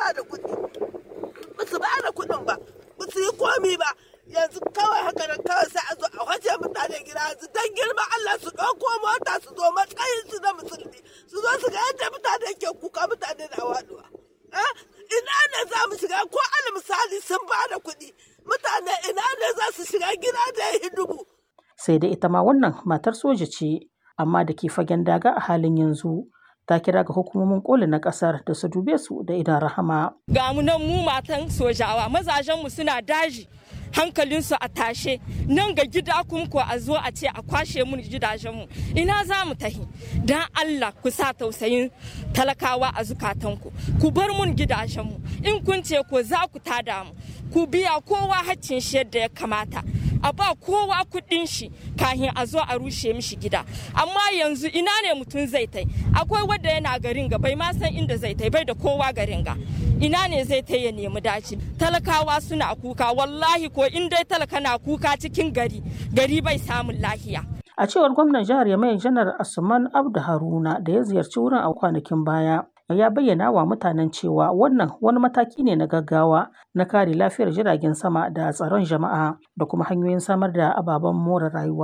ba da kuɗi ba su ba da kuɗin ba ba su yi komi ba yanzu kawai haka nan kawai sai a zo a waje mutane gida yanzu dan girma Allah su ɗauko mota su zo matsayin su na musulmi su zo su ga yadda mutane ke kuka mutane na waduwa ina ne za mu shiga ko al misali sun ba da kuɗi mutane ina ne za su shiga gida da ya dubu sai dai ita ma wannan matar soja ce amma da ke fagen daga a halin yanzu ta kira ga hukumomin koli na kasar da su dube su da idan rahama. Ga mu nan mu matan sojawa mazajenmu suna daji hankalinsu a tashe nan ga gida kuma ko a zo a ce a kwashe mun gidajenmu ina za mu tahi dan Allah ku sa tausayin talakawa a zukatanku ku bar mun gidajenmu in kun ce ko za ku tada mu ku biya kowa haccin shi yadda ya kamata a ba kowa kuɗin shi kahin a zo a rushe mishi gida amma yanzu ina ne mutum zai tai akwai wanda yana garin ga bai ma san inda zai tai bai da kowa garin ga ina ne zai tai ya nemi daci talakawa suna kuka wallahi ko in dai talaka na kuka cikin gari gari bai samun lahiya a cewar gwamnan jihar yamai janar asuman abdu haruna da ya ziyarci wurin a kwanakin baya ya bayyana wa mutanen cewa wannan wani mataki ne na gaggawa na kare lafiyar jiragen sama da tsaron jama'a da kuma hanyoyin samar da ababen more rayuwa